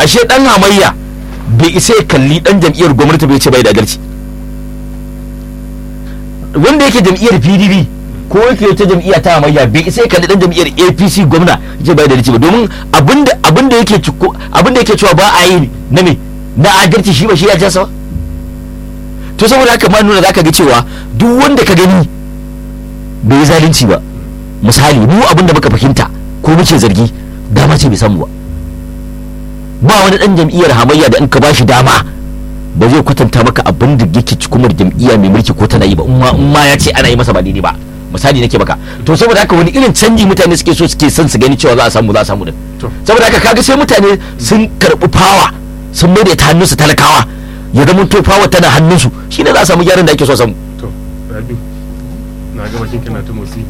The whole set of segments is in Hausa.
ashe dan hamayya bai isa ya kalli dan jam'iyyar gwamnati bai ce bai da adalci wanda yake jam'iyyar pdp ko yake ta jam'iyya ta hamayya bai isa ya kalli dan jam'iyyar apc gwamna ya ce bai da adalci ba domin abinda abinda yake ciko abinda yake cewa ba a yi na me na adalci shi ba shi ya jasa ba to saboda haka ma nuna zaka ga cewa duk wanda ka gani bai yi zalunci ba misali mu abin da muka fahimta ko muke zargi dama ce bai samu ba ba wani dan jam'iyyar hamayya da in ka bashi dama ba zai kwatanta maka abin da yake cikumar jam'iyya mai mulki ko tana yi ba in ma ya ce ana yi masa ba daidai ba misali nake baka to saboda haka wani irin canji mutane suke so suke son su gani cewa za a samu za a samu din saboda haka kaga sai mutane sun karbi fawa sun mai da ta hannunsu talakawa ya zama to fawa tana hannunsu shine za a samu gyaran da ake so samu to rabi na ga bakin kana ta motsi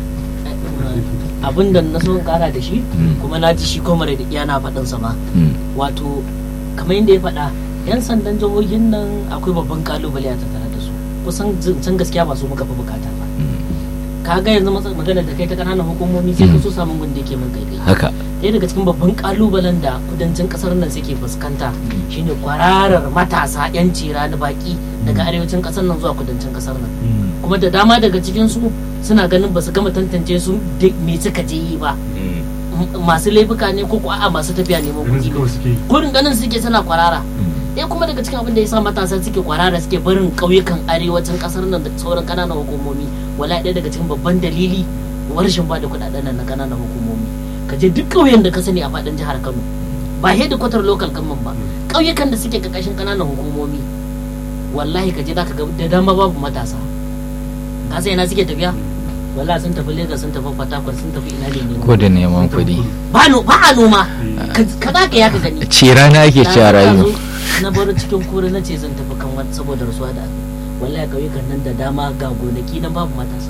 abin da na so in kara da shi kuma na ji shi kuma da iya na faɗin sama wato kamar yadda ya faɗa yan sandan jihohin nan akwai babban kalubale a tattare da su kusan can gaskiya ba su muka fi bukata ba kaga yanzu magana da kai ta kananan hukumomi sai ka so samun gun da yake min kai haka ɗaya daga cikin babban kalubalen da kudancin kasar nan suke fuskanta shine kwararar matasa yan cira na baki daga arewacin kasar nan zuwa kudancin kasar nan kuma da dama daga cikin su suna ganin ba su gama tantance su me suka je yi ba masu laifuka ne ko a'a masu tafiya neman kuɗi ne kurin ganin suke suna kwarara ɗaya kuma daga cikin abin da ya sa matasa suke kwarara suke barin ƙauyukan arewacin ƙasar nan da sauran ƙananan hukumomi wala ɗaya daga cikin babban dalili rashin ba da kuɗaɗen nan na ƙananan hukumomi ka je duk ƙauyen da ka sani a faɗin jihar Kano ba hedikwatar local government ba ƙauyukan da suke ƙarƙashin ƙananan hukumomi wallahi ka je za ka ga da dama babu matasa ka sai na suke tafiya wallahi sun tafi Lagos sun tafi Port Harcourt sun tafi ina ne ko da neman kuɗi ba a noma ka za ka ya ka gani ce rana ake ci a rayu na bar cikin kore na ce zan tafi kan wani saboda rasuwa da wallahi kauyukan nan da dama ga gonaki nan babu matasa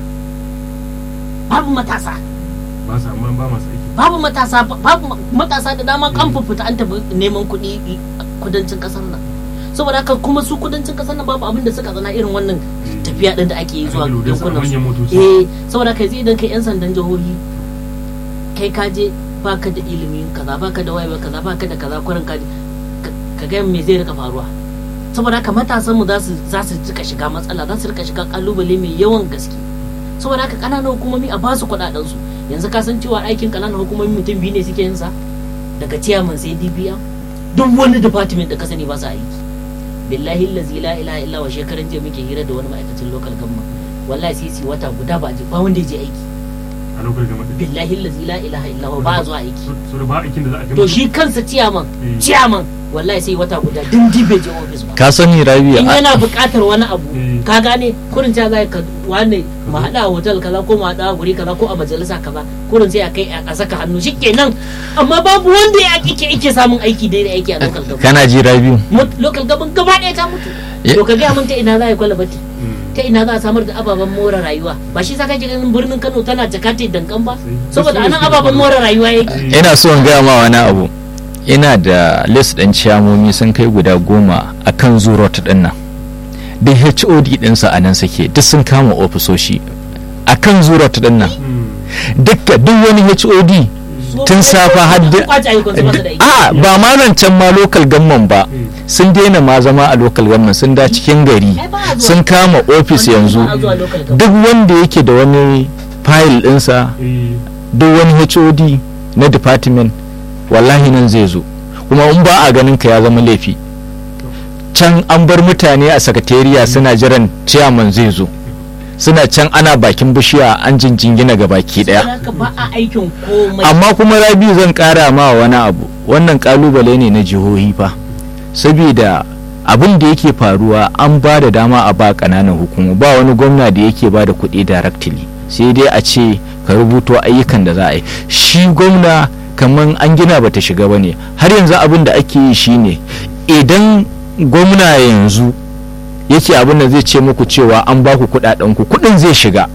babu matasa ba sa amma ba masu aiki babu matasa babu matasa da dama kan fita an tafi neman kuɗi kudancin kasar nan saboda haka kuma su kudancin kasar nan babu abin da suka zana irin wannan tafiya din da ake yi zuwa yankunan su eh saboda kai zai idan kai yan sandan jihohi kai ka je baka da ilimi kaza baka da wayewa kaza baka da kaza kurin ka ka ga me zai rika faruwa saboda haka matasan mu za su za su rika shiga matsala za su rika shiga kalubale mai yawan gaske saboda haka kananan hukumomi a basu kuɗaɗen su yanzu ka san cewa aikin kananan hukumomi mutum biyu ne suke yin sa daga chairman sai DPM duk wani department da ka sani ba su aiki billahi allazi la ilaha illa wa shekaran jiya muke hira da wani ma'aikacin local government wallahi sai su wata guda ba ba wanda ya je aiki a lokacin gama da billahi allazi la ilaha illa wa ba zuwa aiki so da ba aikin da za a kai to shi kansa ciyaman Eh. ciyaman wallahi sai wata guda din dibe je office ba ka sani rabi in yana buƙatar wani abu Eh. ka gane kurin ta zai ka wane mu haɗa a hotel kaza ko mu haɗa a guri kaza ko a majalisa kaza kurin sai a kai a saka hannu shikenan amma babu wanda ya ake ake samun aiki daidai aiki a local government kana ji rabi Mut- local government gaba ɗaya ta mutu Ye- to ka gaya mun ta ina za a yi kwalabati ta ina za a samar da ababen more rayuwa ba shi sa kake ganin birnin Kano tana jakate dankan ba saboda anan ababen more rayuwa yake ina so in gaya ma wani abu ina da list ɗin ciyamomi sun kai guda goma a kan zurot ɗin nan duk hod ɗinsa a nan suke duk sun kama ofisoshi a kan zurot ɗin nan dukka duk wani hod tun safa har da- kwace ayyukan su masa da aiki a ba ma zancen ma local government ba sun daina ma zama a local government sun da cikin gari Ai, ba a zuwa. sun kama ofis Wanda yanzu ba a zuwa local government. duk wanda yake da wani fayil ɗinsa duk wani hod na department wallahi nan zai zo kuma in ba a ganin ka ya zama laifi can an bar mutane a sakatariya suna jiran ciyaman zai zo suna can ana bakin bishiya an jinjingina ga baki Saboda daya haka ba a aikin komai amma kuma rabi zan kara ma wani abu wannan kalubale ne na jihohi fa saboda abin da yake faruwa an ba da dama a ba kananan hukumu ba wani gwamna da yake ba da kuɗi directly sai dai a ce ka rubuto ayyukan da za a yi shi gwamna kamar an gina bata shiga ba ne har yanzu abin da ake yi shine idan gwamna yanzu yake abin da zai ce muku cewa an ba ku kuɗaɗen ku kuɗin zai shiga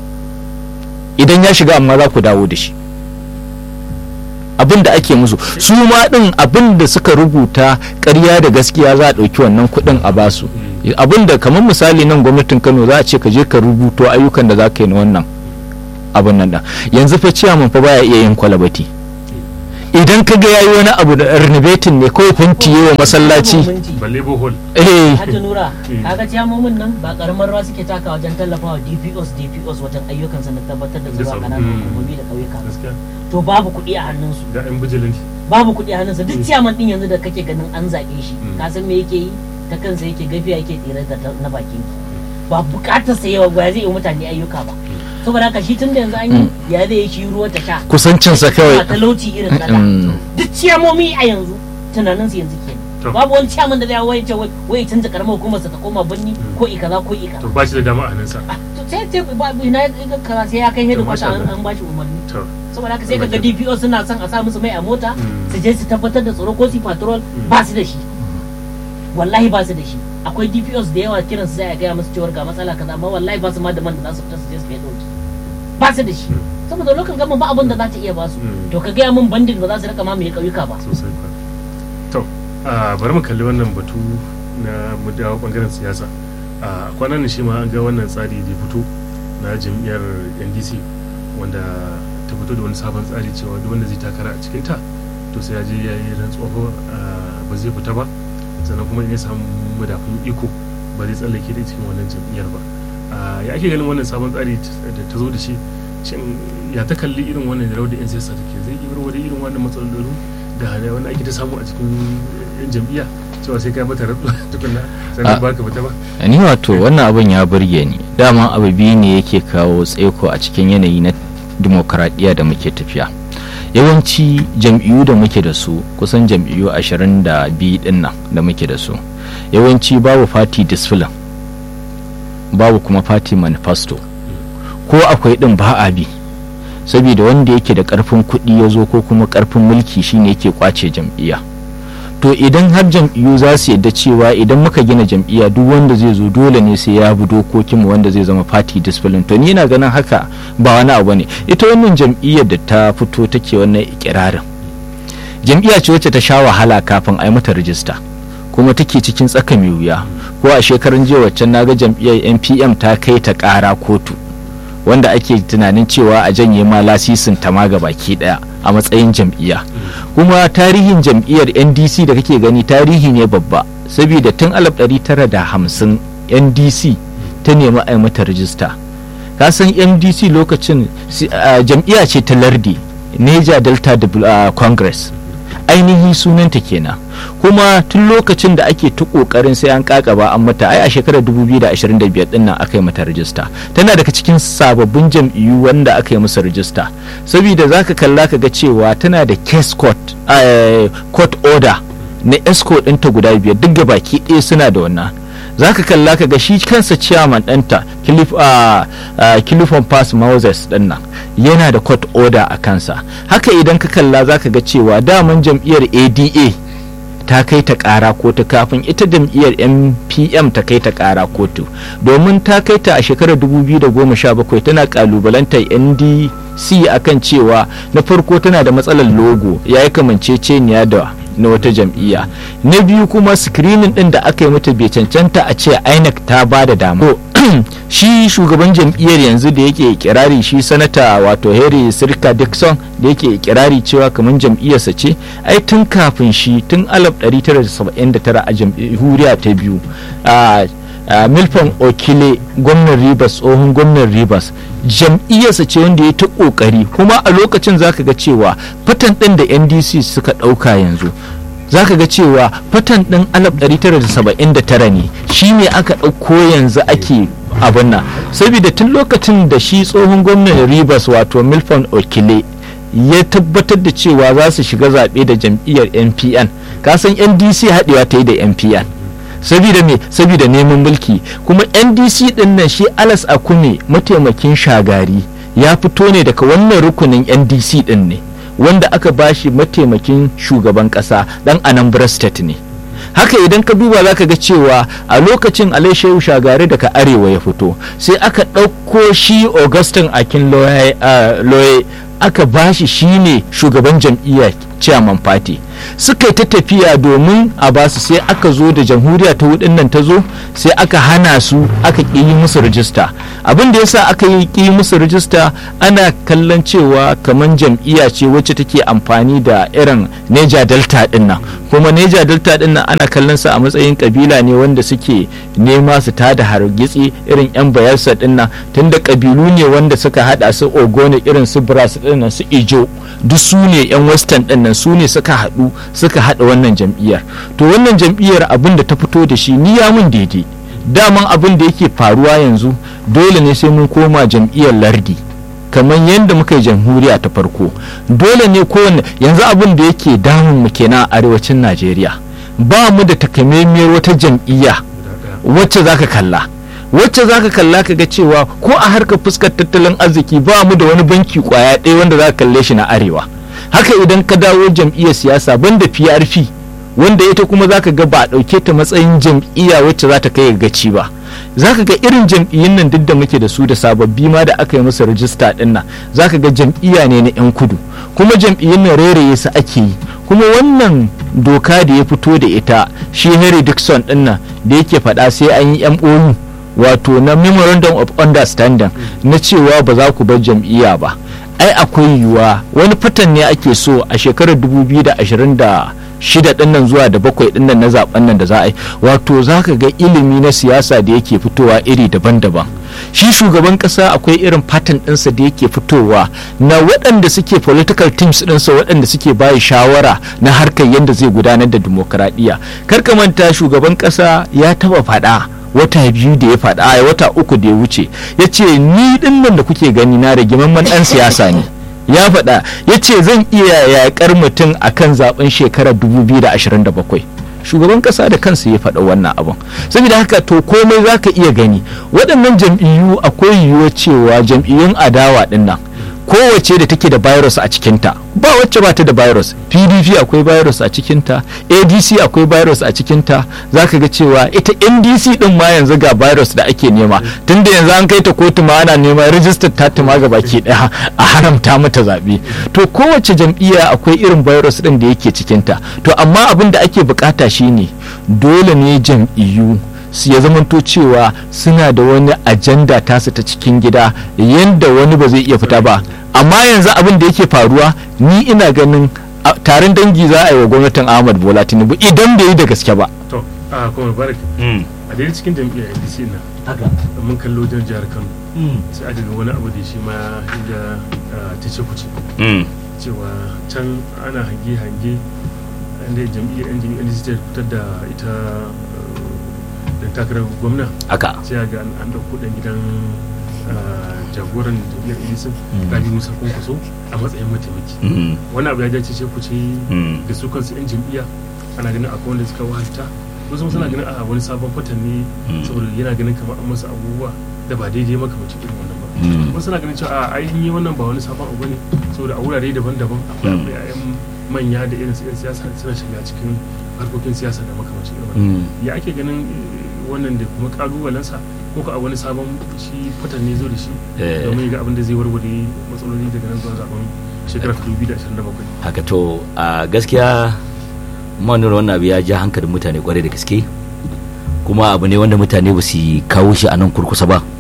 idan ya shiga amma za ku dawo da shi abin da ake musu su ma din abin da suka rubuta ƙarya da gaskiya za a ɗauki wannan kuɗin a basu abin da kamar misali nan gwamnatin kano za a ce ka je ka rubuto ayyukan da za ka yi na wannan abin nan da yanzu fa ciyaman fa baya iya yin kwalabati idan ka ga yayi wani abu da renovating ne kawai fenti yawa masallaci balle bohol eh Hajji Nura, Mm. kaga ciyamomin nan ba karamar rawa suke taka wajen tallafawa DPOs DPOs wajen ayyukansa na tabbatar da Da zuwa tsaro. kananan Mm. hukumomi da ƙauyuka. gaskiya To babu kuɗi a hannunsu. ga yan bijilanti Babu kuɗi a hannunsa. Duk ciyaman ɗin yanzu da kake ganin an zaɓe shi. Mm. Ka san me yake yi? Ta kansa yake gafiya yake tsira da ta- na bakin ki. Ba buƙatar sa yawa ba zai yi mutane ayyuka ba. Saboda haka shi tun da yanzu an yi ya zai yi shi ruwa ta sha. kusancinsa Ba kawai talauci irin na da. Mm. Duk ciyamomi a yanzu tunaninsu yanzu kenan. To. babu wani ciyaman da zai waye ce wai wai canza karamar hukumar sa ta koma birni ko ikaza ko ikaza to ba shi da dama a hannunsa to sai sai ba ina ga kaza sai ya kai hedu To, kwata masha an Allah. an bashi umarni to saboda haka sai kaga Masha DPO suna son a sa musu mai a mota Mm. su je su tabbatar da tsaro ko su patrol ba su da shi wallahi ba su da shi akwai DPOs da yawa kiran su sai a gaya musu cewar ga matsala kaza amma wallahi ba su ma da man da za su fita su je su kai dauki ba su da shi saboda lokacin gama ba abin da za ta iya ba su Mm. to ka gaya min bandin ba za su rika mamaye ƙauyuka ba sosai kwa to a bari mu kalli wannan batu na mu dawo bangaren siyasa a kwanan nan shi ma an ga wannan tsari da fito na jam'iyyar ndc wanda ta fito da wani sabon tsari cewa duk wanda zai takara a cikinta to sai ya je ya yi rantsuwa ba zai fita ba sannan kuma in ya samu madafun iko ba zai tsallake da cikin wannan jam'iyyar ba a ya ake ganin wannan sabon tsari da ta zo da shi shin ya ta kalli irin wannan rawar da yan siyasa take zai yi rawar da irin wannan matsalolin da da wanda ake ta samu a cikin yan jam'iyya cewa sai kai mata rantsuwa tukunna sannan Ah. ba ka fita ba ni wato wannan abin ya burge ni dama abu biyu ne yake kawo tsaiko a cikin yanayi na dimokuraɗiyya da muke tafiya yawanci jam'iyyu da muke da su kusan jam'iyyu ashirin da biyu din nan da muke da su yawanci babu party discipline babu kuma party manifesto ko akwai din ba a bi saboda wanda yake da karfin kuɗi ya zo ko kuma karfin mulki shine yake kwace jam'iyya to idan har jam'iyyu za su yadda cewa idan muka gina jam'iyya duk wanda zai zo dole ne sai ya bi dokokinmu wanda zai zama party discipline to ni na ganin haka ba wani abu ne ita wannan jam'iyyar da ta fito take wannan ikirarin jam'iyya ce wacce ta sha wahala kafin a yi mata rijista kuma take cikin tsaka mai wuya ko a shekarun jiya waccan naga jam'iyyar npm ta kai ta kara kotu wanda ake tunanin cewa a janye ma lasisin ta ma ga baki daya a matsayin jam'iyya kuma tarihin jam'iyyar ndc da kake gani tarihi ne babba saboda tun 1950 ndc ta nemi a yi mata rijista ka san ndc lokacin si- a, jam'iyya ce ta lardi neja delta Devel- a, congress ainihi sunanta kenan kuma tun lokacin da ake ta kokarin sai an kakaba an mata ai a shekarar 2025 din nan aka yi mata rajista tana daga cikin sababbin jam'iyyu wanda aka yi musu rajista saboda zaka kalla ka ga cewa tana da case court eh, court order na escort ɗinta guda biyar duk ga baki ɗaya suna da wannan za ka kalla ka ga shi kansa ciyaman ɗanta kilifon pass moses ɗin nan yana da court order a kansa haka idan ka kalla za ka ga cewa daman jam'iyyar ada ta kai ta kara kotu kafin ita jam'iyyar mpm ta kai ta kara kotu domin ta kai ta a shekarar 2017 tana kalubalantar ndc akan cewa na farko tana da matsalar logo ya yi kamanceceniya da na wata jam'iyya na biyu kuma screening din da aka yi mata bai cancanta a ce inec ta ba da dama To, shi shugaban jam'iyyar yanzu da yake kirari shi sanata wato harry sirka dixon da yake kirari cewa kamar jam'iyyarsa ce ai tun kafin shi tun 1979 a jamhuriya ta biyu a a milton okile gwamnan rivers tsohon gwamnan rivers jam'iyyarsa ce wanda ya ta kokari kuma a lokacin zaka ga cewa fatan din da ndc suka dauka yanzu zaka ga cewa fatan din 1979 ne shi ne aka ɗauko yanzu ake abin nan saboda tun lokacin da shi tsohon gwamnan rivers wato milton okile ya tabbatar da cewa za su shiga zaɓe da jam'iyyar npn kasan ndc haɗewa ta yi da npn saboda me saboda neman mulki kuma ndc din nan shi alas akume mataimakin shagari ya fito ne daga wannan rukunin ndc din ne wanda aka bashi mataimakin shugaban kasa dan anambra state ne haka idan ka duba za ka ga cewa a lokacin alaishehu shagari daga arewa ya fito sai aka ɗauko shi augustin akin loye aka bashi shine shugaban jam'iyyar chairman party suka yi ta tafiya domin a basu sai aka zo da jamhuriya ta hudun nan ta zo sai aka hana su aka ƙi yi musu rijista abin da yasa aka yi ƙi musu rijista ana kallon cewa kamar jam'iyya ce wacce take amfani da irin neja delta din nan kuma neja delta din nan ana kallon sa a matsayin kabila ne wanda suke nema su tada hargitsi irin yan bayelsa din nan tunda kabilu ne wanda suka hada su ogone irin su bras din nan su ijo duk su ne yan western din nan su ne suka haɗu suka haɗa wannan jam'iyyar to wannan jam'iyyar abin da ta fito da shi ni ya mun daidai daman abin da yake faruwa yanzu dole ne sai mun koma jam'iyyar lardi kamar yadda muka yi jamhuriya ta farko dole ne kowane yanzu abin da yake damun mu kenan a arewacin najeriya ba mu da takamaimiyar wata jam'iyya wacce zaka kalla wacce zaka kalla ka ga cewa ko a harkar fuskar tattalin arziki ba mu da wani banki kwaya ɗaya wanda za ka kalle shi na arewa haka idan ka dawo jam'iyyar siyasa banda PRP wanda ita kuma zaka ga ba a ɗauke ta matsayin jam'iyya wacce za ta kai gaci ba zaka ga irin jam'iyyun nan duk da muke da su da sababbi ma da aka yi musu rajista ɗin nan zaka ga jam'iyya ne na 'yan kudu kuma jam'iyyun nan reraye su ake yi kuma wannan doka da ya fito da ita shi Henry Dixon ɗin nan da yake faɗa sai an yi MOU wato na memorandum of understanding na cewa ba za ku bar jam'iyya ba ai akwai yiwuwa wani fatan ne ake so a shekarar 2026 din nan zuwa da bakwai din nan na zaben nan da za a yi wato za ka ga ilimi na siyasa da yake fitowa iri daban-daban shi shugaban kasa akwai irin fatan ɗinsa da yake fitowa na waɗanda suke political teams ɗinsa waɗanda suke bayi shawara na harkar yadda zai gudanar da dimokuraɗiyya kar ka manta shugaban kasa ya taba faɗa wata biyu da ya faɗa a wata uku da ya wuce ya ce ni ɗin nan da kuke gani na da gimamman ɗan siyasa ne ya faɗa ya ce zan iya yaƙar mutum a kan zaɓen shekarar 2027 shugaban ƙasa da kansa ya faɗa wannan abin saboda haka to komai za ka iya gani waɗannan jam'iyyu akwai yiwuwar cewa jam'iyyun adawa ɗin nan kowace da take da virus a cikinta ba wacce ba ta da virus pdp akwai virus a cikinta adc akwai virus a cikinta za ka ga cewa ita ndc din ma yanzu ga virus da ake nema tunda yanzu an kai ta kotu ma ana neman rijistar ta ma ga baki daya a haramta mata zaɓe to kowace jam'iyya akwai irin virus din da yake cikinta to amma abin da ake bukata shine dole ne jam'iyyu su ya zamanto cewa suna da wani ajanda tasu ta cikin gida yadda wani ba zai iya fita ba amma yanzu abin da yake faruwa ni ina ganin taron dangi za a yi wa gwamnatin ahmad bola tinubu idan bai yi da gaske ba to a kuma barak a daidai cikin jam'iyyar ndc na haka mun kallo wajen jihar kano sai aka ga wani abu da shi ma inda ta ce kuce cewa can ana hange-hange inda jam'iyyar ndc ta fitar da ita dan takarar gwamna haka sai ga an ɗauko ɗan gidan jagoran jam'iyyar ndc rabi musa kwankwaso a matsayin mataimaki wani abu ya dace ce ku ce da su kansu yan jam'iyya ana ganin akwai wanda suka wahalta wasu suna ganin a wani sabon fatan ne saboda yana ganin kamar an masa abubuwa da ba daidai makamacin irin wannan ba wasu suna ganin cewa a ainihin yi wannan ba wani sabon abu ne saboda a wurare daban-daban akwai akwai yayan manya da irin yan siyasa suna shiga cikin harkokin siyasa da makamacin irin wannan ya ake ganin wannan da kuma kalubalensa ko ka a wani sabon shi fatan ne zo da shi domin ga abin da zai warware matsaloli daga nan zuwa zaben shekarar 2027 haka to a gaskiya manura wannan abu ya ja hankalin mutane kwarai da gaske kuma abu ne wanda mutane ba su kawo shi a nan kurkusa ba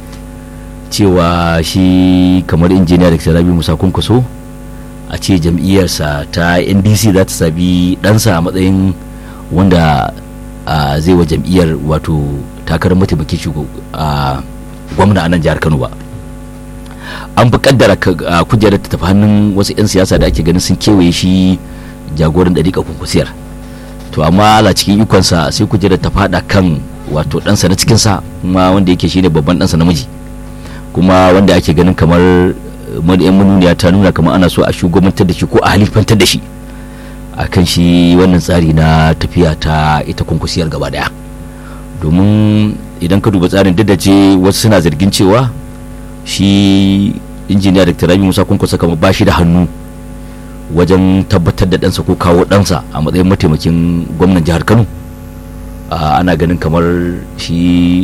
cewa shi kamar injiniya da rabi musa kunkuso a ce jam'iyyarsa ta ndc za ta sabi ɗansa a matsayin wanda zai wa jam'iyyar wato takarar mataimakin shi a gwamna a nan jihar kano ba an fi kaddara kujerar ta tafi hannun wasu 'yan siyasa da ake ganin sun kewaye shi jagoran ɗariƙa kunkusiyar to amma ala cikin ikonsa sai kujerar ta fada kan wato ɗansa na cikinsa kuma wanda yake shine babban ɗansa namiji kuma wanda ake ganin kamar yan manuniya ta nuna kamar ana so a shugabantar da shi ko a halifantar da shi a kan shi wannan tsari na tafiya ta ita kunkusiyar gaba daya domin idan ka duba tsarin duk da ce wasu suna zargin cewa shi injiniya da rabi musa kunkusa kamar ba shi da hannu wajen tabbatar da ɗansa ko kawo ɗansa a matsayin mataimakin gwamnan jihar kano ana ganin kamar shi